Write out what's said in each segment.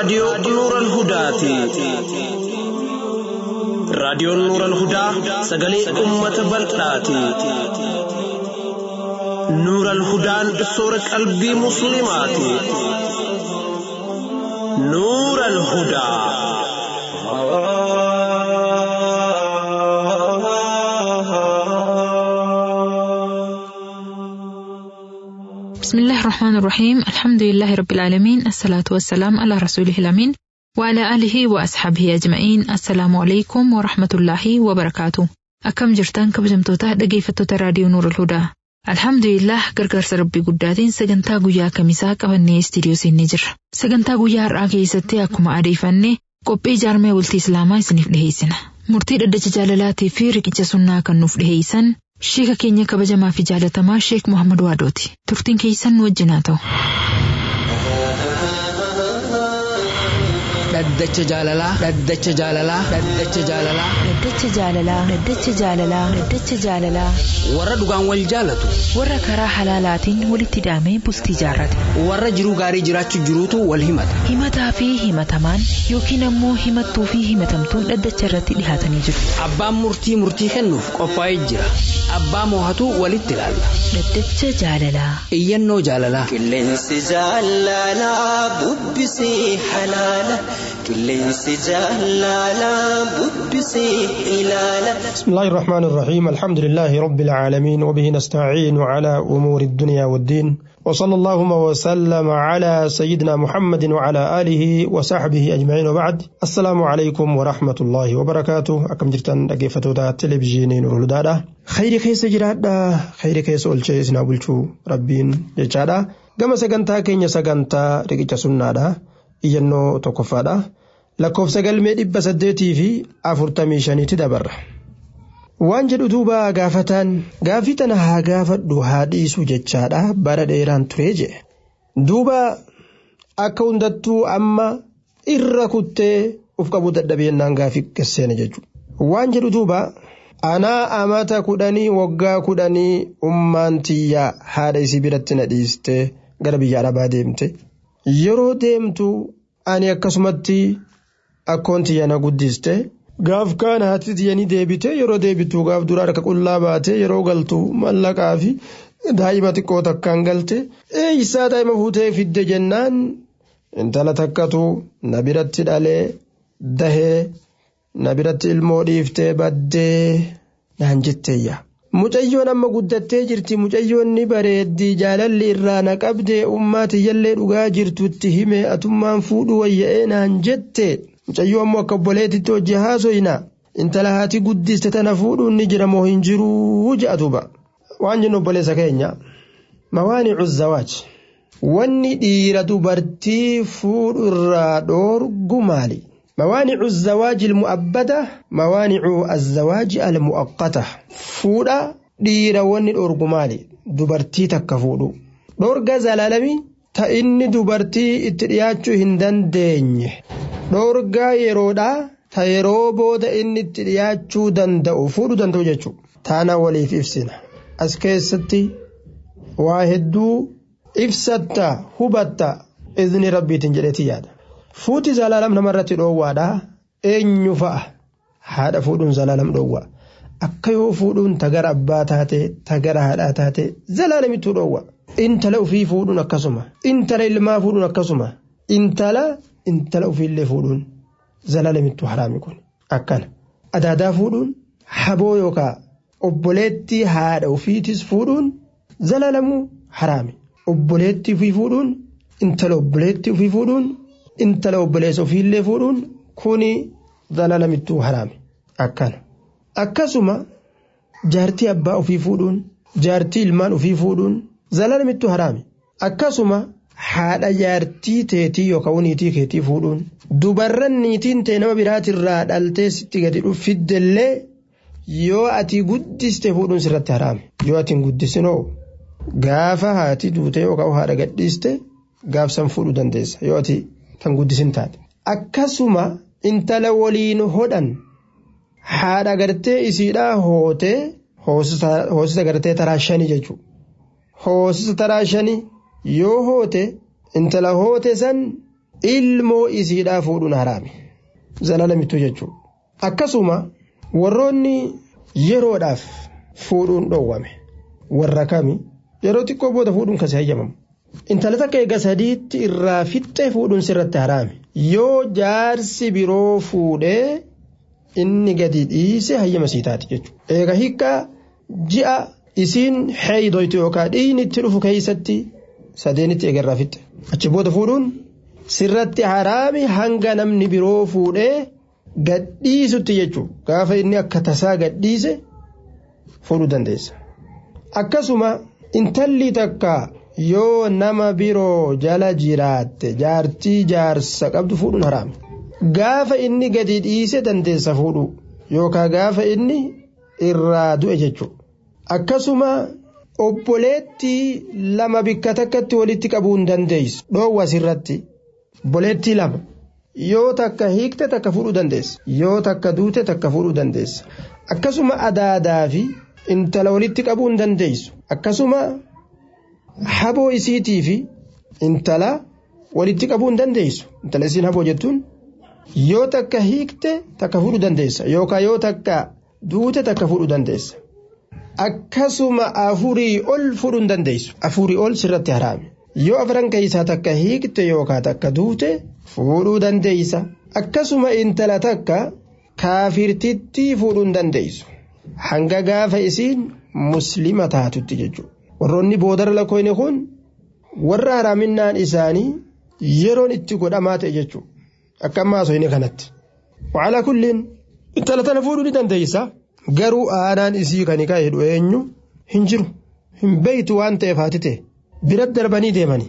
raadiyoo Nuural Hudaati. Raadiyoon Nuural Hudaa sagalee uummata bal'aati. Nuural Hudaan soora qalbii Musliimaati. Nuural Hudaa. بسم الله الرحمن الرحيم الحمد لله رب العالمين الصلاة والسلام على رسوله الأمين وعلى آله وأصحابه أجمعين السلام عليكم ورحمة الله وبركاته أكم جرتان كبجمتوتا dhaggeeffattoota raadiyoo Nuur Hudaa Alhamdulillah gargaarsa rabbii guddaatiin sagantaa guyyaa kamisaa qabannee istiidiyoo seennee jirra. Sagantaa guyyaa har'aa keessatti akkuma adeeffanne qophii jaarmee bultii Islaamaa isiniif dhiheessina. Murtii dhaddacha jaalalaatii fi riqicha sunnaa kan nuuf dhiheessan Sheeka keenya kabajamaa fi jaalatamaa Sheek Muhammad Waadooti. Turtiin keessan nu wajjin haa ta'u. Dhaddacha jaalalaa. Dhaddacha jaalalaa. Dhaddacha jaalalaa. Dhaddacha jaalalaa. Dhaddacha jaalalaa. Dhaddacha jaalalaa. Warra dhugaan wal jaalatu. Warra karaa halaalaatiin walitti hidhamee bultii jaarrate. Warra jiruu gaarii jiraachuu jiruutu wal himata. Himataa fi himatamaan yookiin ammoo himattuu fi himatamtuun dhaddacha irratti dhihaatanii jiru. Abbaan murtii murtii kennuuf qophaa'ee jira. Abbaa moohatu walitti ilaalla. Dhaddacha jaalalaa. Iyyannoo jaalalaa. Qilleensi jaalalaa bubbisee halaala. Qilleensi jaalalaa bubbisee ilaala. بسم الله الرحمن الرحيم الحمد لله رب العالمين وبه نستعين على أمور الدنيا والدين وصلى اللهم وسلم على سيدنا محمد وعلى آله وصحبه أجمعين وبعد السلام عليكم ورحمة الله وبركاته أكم جرتان أجيفتو دا تلفزيونين ولدادا خير كيس جرادا خير كيس أولشي إسنا بلشو ربين جادا gama sagantaa keenya sagantaa riqicha sunnaadha iyyannoo tokkoffaadha lakkoofsa galmee dhibba saddeetii fi afurtamii shaniitti dabarra waan jedhu duuba gaafataan gaafii tana haa gaafadhu haa dhiisu jechaadha bara dheeraan ture jedhe duuba akka hundattuu amma irra kuttee uf qabuu dadhabeennaan gaafii gasseena jechuudha waan jedhu duuba anaa amata kudhanii waggaa kudhanii ummaan tiyyaa haadha isii biratti na dhiiste gara biyya arabaa deemte yeroo deemtu ani akkasumatti akkoon tiyya na guddiste gaaf kaan haati tiyyanii deebite yeroo deebitu gaaf dura harka qullaa baate yeroo galtu mallaqaa fi daa'ima xiqqoo takkaan galte eeyyisaa daa'ima fuutee fidde jennaan intala takkatu na biratti dhalee dahee na biratti ilmoo dhiiftee baddee naan jetteeyya. Mucayyoon amma guddattee jirti mucayyoon ni bareeddi jaalalli irraa na qabdee ummaa tiyyallee dhugaa jirtutti hime atummaan fuudhu wayya'ee naan jette mucayyoo ammoo akka obboleetitti hojii haasoyna intala haati guddiste tana fuudhuun ni jira moo hin jiruu je'a duuba waan jennu obboleessa keenya mawaanicu zawaaj wanni dhiira dubartii fuudhu irraa dhoorgu maali موانع الزواج المؤبدة موانع الزواج المؤقتة فودا ديرا وني الأرجمالي دبرتي تكفودو دورجا زلالمي تا إني دبرتي اترياتشو هندن ديني دورجا يرودا تا يروبودا إني اترياتشو دندأو فودو دندو جاتشو تانا ولي في إفسنا أسكيستي واحدو إفستا هبتا إذن ربي تنجريتي يادا fuuti zalaalam namarratti dhoowwaadha eenyu fa'a haadha fuudhuun zalaalam dhoowwa akka yoo fuudhuun tagara abbaa taate tagara haadhaa taate zalaalamittuu dhoowwa intala ufii fuudhuun akkasuma intala ilmaa fuudhuun akkasuma intala intala ufiillee fuudhuun zalaalamittuu haraami kun akkana adaadaa fuudhuun haboo yookaa obboleettii haadha ufiitis fuudhuun zalaalamuu haraami obboleettii ufii fuudhuun intala obboleettii ufii fuudhuun intala obboleessa ofiillee fuudhuun kuni zalaalamittuu haraami akkana akkasuma jaartii abbaa ofii fuudhuun jaartii ilmaan ofii fuudhuun zalaalamittuu haraami akkasuma haadha jaartii teetii yookaan niitii keetii fuudhuun dubarran niitiin ta'e nama biraatirraa dhaltee sitti gadi dhuffiddellee yoo ati guddiste fuudhuun sirratti haraami yoo ati hin guddisinoo gaafa haati duute yookaan haadha gadhiiste gaafsan fuudhuu dandeessa yoo ati kan guddisin taate akkasuma intala waliin hodhan haadha gartee isiidhaa hootee hoosisa gartee taraa shanii jechuudha. Hoosisa taraa shanii yoo hoote intala hoote san ilmoo isiidhaa fuudhuun haraami zalalamittuu jechuudha akkasuma warroonni yeroodhaaf fuudhuun dhoowwame warra kami yeroo xiqqoo booda fuudhuun kasi hayyamamu intala takka eega sadiitti irraa fixxee fuudhuun sirratti haraami yoo jaarsi biroo fuudhee inni gadi dhiise hayyama sii taati jechuudha eega hiikkaa ji'a isiin heeydoytu yookaan dhiigni itti dhufu keessatti sadeenitti eega irraa fixxe achi booda fuudhuun sirratti haraami hanga namni biroo fuudhee gadhiisutti jechuudha gaafa inni akka tasaa gadhiise fuudhuu dandeessa. Akkasuma intalli takka yoo nama biroo jala jiraatte jaartii jaarsa qabdu fuudhuun haraami. Gaafa inni gadi dhiise dandeessa fuudhuu yookaan gaafa inni irraa du'e jechuudha. Akkasuma obboleettii lama bikka takkatti walitti qabuu hin dandeessu dhoowwa asirratti obboleettii lama. yoo takka hiikte takka fuudhuu dandeessa yoo takka duute takka fuudhuu dandeessa akkasuma adaadaa fi intala walitti qabuu hin dandeessu akkasuma haboo isiitii fi intala walitti qabuu hin dandeessu intala isiin haboo jettuun yoo takka hiikte takka fuudhuu dandeessa yookaan yoo takka duute takka fuudhuu dandeessa akkasuma afurii ol fuudhuu hin dandeessu afurii ol sirratti haraame yoo afran keessaa takka hiikte yookaan takka duute fuudhuu dandeeysa akkasuma intala takka kaafirtitti fuudhuu hin dandeeysu hanga gaafa isiin muslima taatutti jechuudha warroonni boodara lakkoofne kun warra haraaminaan isaanii yeroon itti godhamaa ta'e jechuudha akka ammaa soine kanatti wacalaa kulliin intala tana fuudhuu ni dandeeysa garuu aanaan isii kan ka'e jedhu eenyu hin jiru hin beeytu waan ta'eef haati ta'e biratti darbanii deemanii.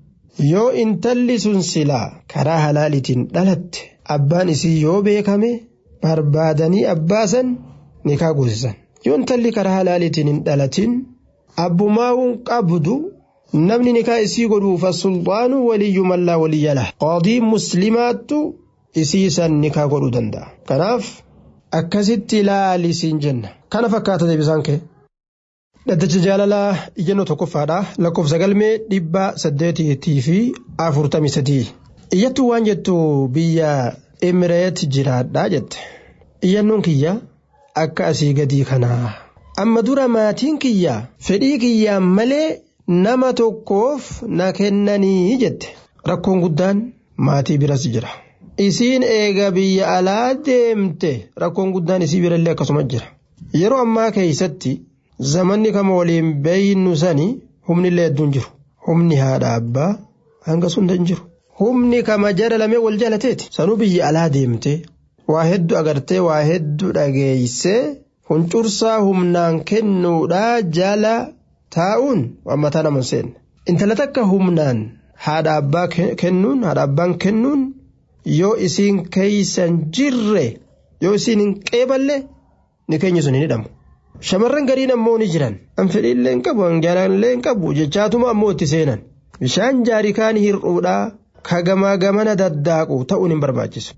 yoo intalli sun silaa karaa halaalitiin dhalatte abbaan isii yoo beekame barbaadanii abbaasan nikaa goosisan yoo intalli karaa halaalitiin hin dhalatin abbumaa'uun qabdu namni nikaa isii godhuuf sulxaanu waliyyuu mallaa waliyyala qaadiin muslimaattu isii san nikaa godhuu danda'a kanaaf akkasitti ilaalisiin jenna kana fakkaata deebisaan kee. Dhaddacha jaalalaa iyyannoo tokkoffaadha lakkoofsa galmee dhibba saddeetii fi afurtamii sadii. Iyyattuu waan jettu biyya Emireet jiraadhaa jette. Iyyannoon kiyya akka asii gadii kanaa. Amma dura maatiin kiyya fedhii kiyyaan malee nama tokkoof na kennanii jette. Rakkoon guddaan maatii biras jira. Isiin eega biyya alaa deemte rakkoon guddaan isii birallee akkasuma jira. Yeroo ammaa keessatti. zamanni kama waliin beeynu sani humni illee hedduun jiru humni haadha abbaa hanga sunda hin jiru humni kama jara lamee wal jaalateeti sanuu biyya alaa deemte waa hedduu agartee waa hedduu dhageessee huncursaa humnaan kennuudhaa jala taa'uun waan mataa nama seenne intala takka humnaan haadha abbaa kennuun haadha abbaan kennuun yoo isiin keeysan jirre yoo isiin hin qeeballe ni keenyi sun hin hidhamu. shamarran gariin ammoo ni jiran an fedhiillee hin qabu an jaalallee hin qabu jechaatuma ammoo itti seenan bishaan jaarikaan hir'uudhaa ka gamaa gamana daddaaqu ta'uun hin barbaachisu.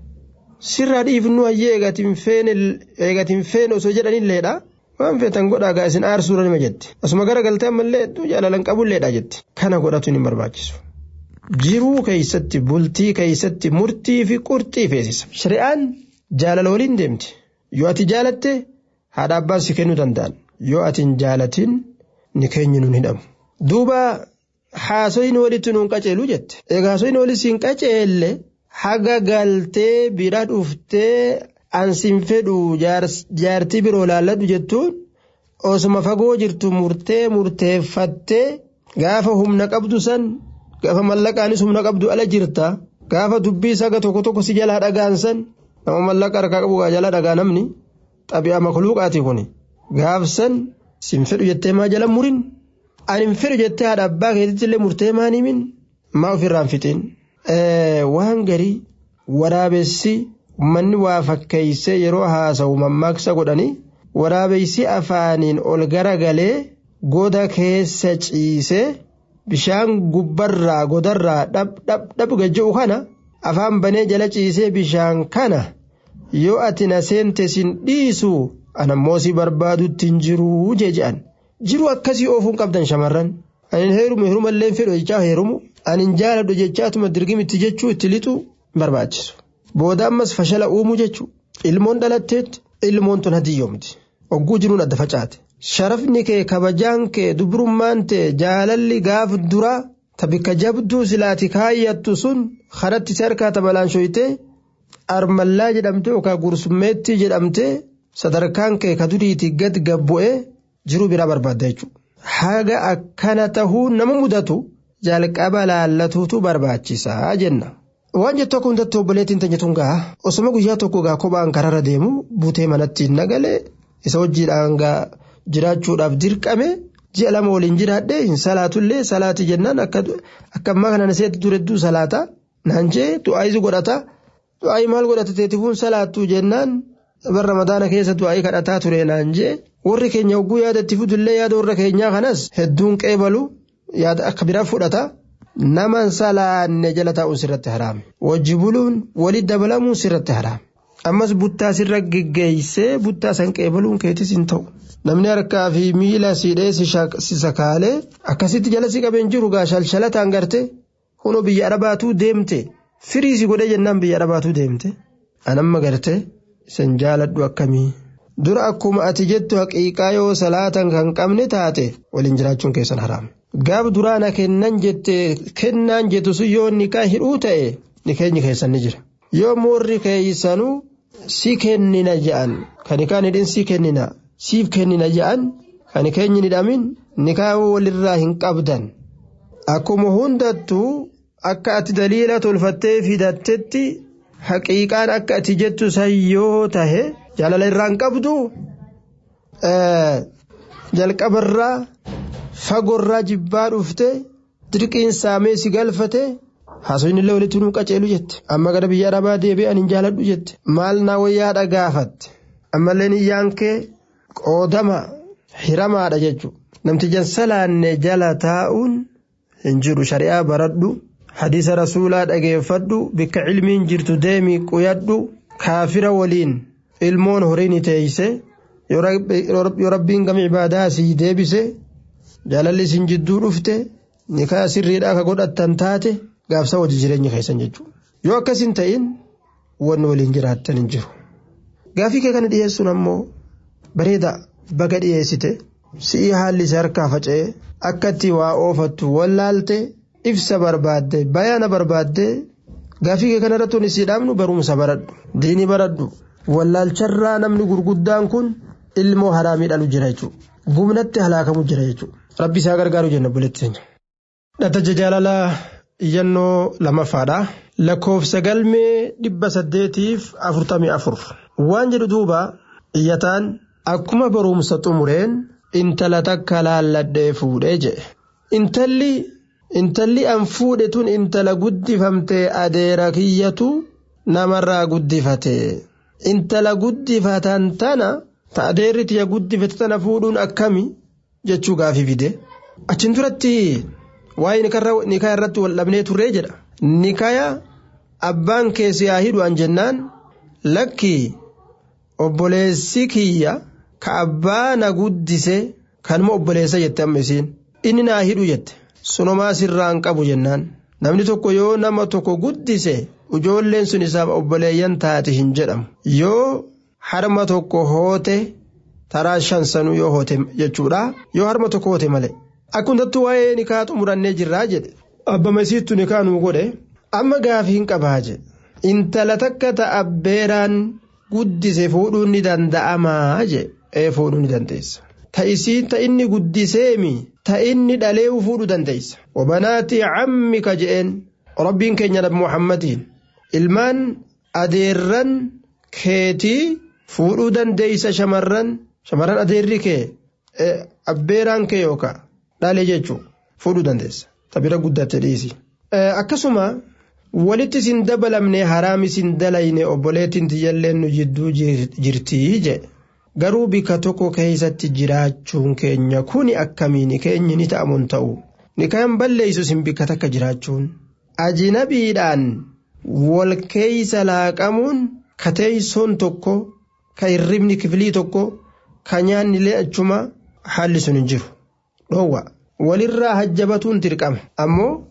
Sirraa dhiifnu hayyee eegatiin feene osoo jedhanilleedha waan feetan godhaa isin aarsuudha nima jetti asuma gara galtee ammallee hedduu jaalalan qabulleedha jetti kana godhatuun hin barbaachisu. Jiruu keeysatti bultii keeysatti murtii fi qurxii feesisa. Shari'aan jaalala waliin deemti yoo ati jaalatte. haadha abbaan si kennuu danda'an yoo ati hin jaalatin ni keenyu nuun hidhamu. Duuba haasoyin walitti nuun qaceelu jette. Egaa haasoyin walitti siin qaceelle haga galtee bira dhuftee ansin fedhu jaartii biroo laalladhu jettuun osuma fagoo jirtu murtee murteeffattee gaafa humna qabdu san gaafa mallaqaanis humna qabdu ala jirta gaafa dubbii saga tokko tokko si jalaa dhagaan san nama mallaqa harkaa qabu jala dhagaa namni. xabi'aa makluuqaati kun gaafsan sin fedhu jettee maa jala murin ani hin fedhu jettee haadha abbaa keetitti illee murtee maa himin maa ofirraan fixiin waan garii waraabessi ummanni waa fakkeeysee yeroo haasa'u mammaaksa godhanii waraabeysi afaaniin ol garagalee goda keessa ciisee bishaan gubbarraa godarraa dhab dhab dhab gajja'u kana afaan banee jala ciisee bishaan kana. yoo ati na seente sin dhiisu anammoo si barbaadutti hin jiruu jee je'an jiru akkasii oofuun qabdan shamarran ani heerumu heerumallee fedhu jechaa heerumu anin jaaladhu jechaatuma dirgimitti jechuu itti lixu barbaachisu. Booda ammas fashala uumuu jechuu ilmoon dhalatteetti ilmoon tun hadiyyoomti. Ogguu jiruun adda facaate. Sharafni kee kabajaan kee dubrummaan tee jaalalli gaaf duraa tabikka jabduu silaati kaayyattu sun karatti si harkaa tabalaanshoytee armallaa jedhamte yookaan gursummeettii jedhamte sadarkaan kee ka duriitii gad gabbu'ee jiruu biraa barbaadda jechuudha. Haga akkana tahuu nama mudatu jalqaba laallatuutu barbaachisaa jenna. Waan jettu akka hundatti obboleettiin teenyatuun gaa osuma guyyaa tokko gaa kophaan kararra deemu buutee manatti hin nagalee isa wajjiidhaan gaa jiraachuudhaaf dirqame ji'a lama waliin jiraadhee hin salaatullee salaati jennaan akka ammaa kana naseetti duredduu salaata naan jee du'aayisu godhata du'aayi maal godhata teetifuun salaattuu jennaan bar ramadaana keessa du'aayi kadhataa ture naan jee warri keenya hogguu yaada itti fudullee yaada warra keenyaa kanas hedduun qeebalu yaada akka biraa fudhata. Naman salaanne jala taa'uun sirratti haraame. Wajji buluun walitti dabalamuun sirratti haraame. Ammas buttaa sirra geggeessee buttaa san qeebaluun keetis hin ta'u. Namni harkaa fi miila siidhee si sakaalee akkasitti jala si qabeen jiru gaa shalshalataan garte kunoo biyya arabaatuu deemte firii si godhee jennaan biyya arabaatuu deemte. Anamma garte isin jaaladhu akkamii. Dura akkuma ati jettu haqiiqaa yoo salaatan kan qabne taate waliin jiraachuun keessan haraame. gaaf duraana kennan jette kennaan jettu sun yoo nikaa hidhuu ta'e ni keenyi keessan ni jira yoo moorri keeysanuu si kennina ja'an kan nikaan hidhin si kennina siif kennina ja'an kan keenyi hidhamin nikaa walirraa hin qabdan akkuma hundattuu akka ati daliila tolfattee fidattetti haqiiqaan akka ati jettu san yoo tahe jaalala irraa hin qabdu jalqabarraa fagorraa jibbaa dhufte dirqiin saamee si galfate haasofni illee walitti nuu qaceelu jette amma gara biyya arabaa deebi'ee ani hin jaaladhu jette maal naa wayyaadha gaafatte ammallee niyyaan kee qoodama hiramaadha jechuudha namtijan salaanne jala taa'uun hin jiru shari'aa baradhu hadiisa rasuulaa dhageeffadhu bikka cilmiin jirtu deemii quyadhu kaafira waliin ilmoon horiin teeyse yoo rabbiin gama ibaadaa sii deebise. jaalalli isin jidduu dhufte nikaa sirriidhaa ka godhattan taate gaafsa wajji jireenya keessan jechuudha yoo akkas hin ta'in wanni waliin jiraattan hin jiru. Gaafii kee kana dhiyeessuun ammoo bareeda baga dhiyeessite si'ii haalli isa harkaa faca'ee akka itti waa oofattu wallaalte ibsa barbaadde bayaana barbaadde gaafii kee kana irratti isii dhaabnu barumsa baradhu diinii baradhu wallaalcharraa namni gurguddaan kun ilmoo haraamii dhalu jira jechuudha. Gumnatti halaakamu jira jechuudha. Rabbi isaa gargaaru jenna buletti keenya. Dhataja jaalalaa iyyannoo lamaffaadha. Lakkoofsa galmee dhibba saddeetiif afurtamii afur. Waan jedhu duuba iyyataan akkuma barumsa xumureen intala takka laalladhee fuudhee jedhe. Intalli intalli an fuudhe tun intala guddifamtee adeera kiyyatu namarraa guddifate. Intala guddifatan tana. ta adeerri tiyya guddifate tana fuudhuun akkami jechuu gaafii fide achin duratti waa'ee nikaa irratti wal dhabnee turree jedha nikaya abbaan keessi haa hidhu jennaan lakki obboleessi kiyya ka abbaa na guddise kanuma obboleessa jette amma isiin inni naa hidhu jette sunumaa sirraan qabu jennaan namni tokko yoo nama tokko guddise ijoolleen sun isaaf obboleeyyan taate hin jedhamu yoo harma tokko hoote taraa shan sanuu yoo hoote jechuudha yoo harma tokko hoote malee akkumattuu waa'ee nikaa xumurannee jirraa jedhe abbama isiittu nikaa nuu godhe amma gaafii hin qabaa jedhe intala takka ta'a beeraan guddise fuudhuun ni danda'amaa jedhe ee fuudhuu ni dandeessa ta isiin ta inni guddiseemi ta inni dhalee fuudhuu dandeessa wabanaatii cammika je'een rabbiin keenya nabi muhammadiin ilmaan adeerran keetii fuudhuu dandeeysa shamarran shamarran adeerri kee abbeeraan kee yookaan dhalee jechuun fuudhuu dandeessa tabira guddatte dhiisi. Akkasuma walitti isin dabalamne haraam isin dalayne obboleettiin tiyyalleen nu jidduu jirtii jedhe garuu bika tokko keessatti jiraachuun keenya kuni akkamiin keenyi ni ta'amuun ta'u nikaan balleessu isin bika takka jiraachuun ajinabiidhaan wal keeysa laaqamuun kateeysoon tokko ka hirribni kifilii tokko ka nyaanni illee achuma haalli sun hin jiru dhoowwa walirraa hajjabatuun dirqama ammoo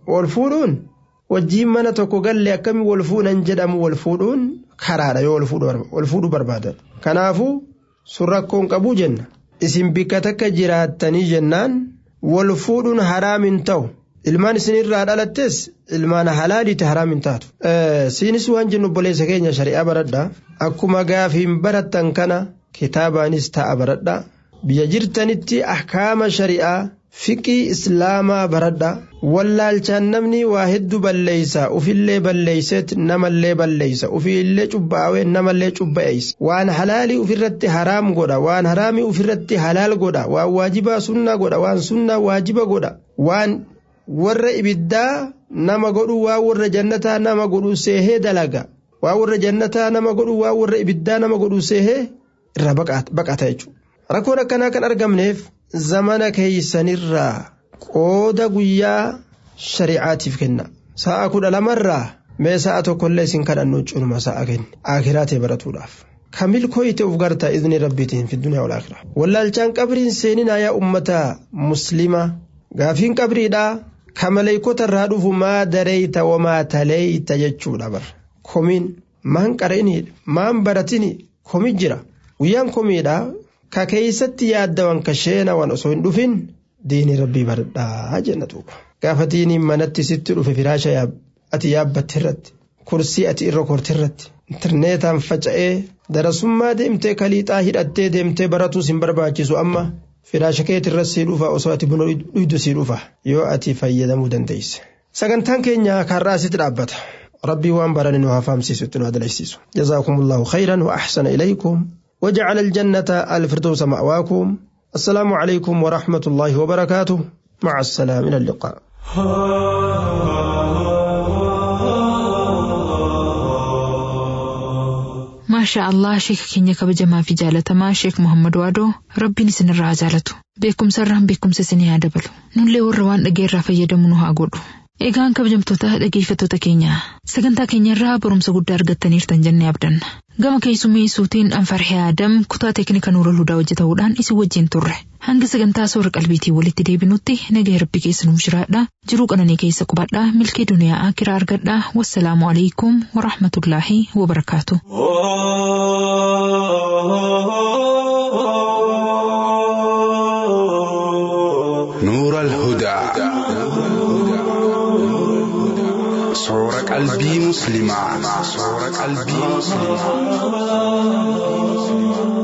wal fuudhuun wajjiin mana tokko galle akkami wal fuudhan jedhamu wal fuudhuun karaadha yoo wal fuudhuu barbaadan kanaafuu sun rakkoon qabuu jenna isin bikka takka jiraattanii jennaan wal fuudhuun haraamin ta'u ilmaan isinirraa dhalattes ilmaan halaaliiti haraamin taatu siinis waan jennu obboleessa keenya shari'aa baradha akkuma gaafiin barattan kana kitaabaanis ta'a baradha biyya jirtanitti ahkaama shari'aa fiqii islaamaa baradha wallaalchaan namni waa hedduu balleeysa ufillee balleeyseet namallee balleeysa ufiillee cubbaawee namallee cubba'eeysa waan halaalii ufirratti haraam godha waan haraamii ufirratti halaal godha waan waajibaa sunnaa godha waan sunnaa waajiba godha waan warra ibiddaa nama godhu waan warra jannataa nama godhu seehee dalaga waan warra jannataa nama godhu waan warra ibiddaa nama godhu seehee irraa baqata jechuudha. Rakkoon akkanaa kan argamneef zamana keeysanirraa qooda guyyaa shari'aatiif kenna. Sa'a kudha lamarraa mee sa'a tokkollee isin kadhannu cunuma sa'a kenni. Akiraa ta'e baratuudhaaf. Kamil koyite uf garta idni rabbiitiin fi duniyaa walaakira. Wallaalchaan qabriin seeninaa yaa ummata muslima gaafiin qabriidhaa kamaleeykota irraa dhufu maa dareeyta wamaa taleeyta jechuudha bara. Komiin maan qara'inii maan baratinii komi jira. Guyyaan komiidhaa ka keeysatti yaaddawan ka sheenawan osoo hin dhufin diinii rabbii baradhaa jenna duuba. Gaafa diiniin manatti sitti dhufe firaasha ati yaabbatte irratti kursii ati irra korte irratti intarneetaan faca'ee darasummaa deemtee kaliixaa hidhattee deemtee baratuus hin barbaachisu amma firaasha keetii irra sii dhufa osoo ati buna dhuydu sii dhufa yoo ati fayyadamuu dandeesse. Sagantaan keenya karraa asitti dhaabbata. ربي وان برني نوها فامسيسو تنو هذا جزاكم الله خيرا وأحسن إليكم وجعل الجنة الفردوس مأواكم السلام عليكم ورحمة الله وبركاته مع السلامة إلى اللقاء maashaa allah sheeka keenya kabajamaa fi jaalatamaa sheek muhammad waadoo rabbiin isinirraa jaalatu beekumsarraan beekumsa isinii haa dabalu nullee warra waan dhageerraa fayyadamu nu haa godhu egaan kabajamtoota dhageeffattoota keenya sagantaa keenyarraa barumsa guddaa argattaniirtan jennee abdanna gama keessummeessuutiin anfarhee aadam kutaa teeknika nuura ludaa hojjetamuudhaan isin wajjin turre hanga sagantaa soora qalbiitii walitti deebinutti nagaa rabbi keessa nuuf jiraadha jiruu qananii keessa qubadhaa milkee duniyaa akiraa argadhaa wassalaamu alaikum warahmatullaahi wabarakaatu. نور الهدى صور قلبي مسلما صور قلبي مسلما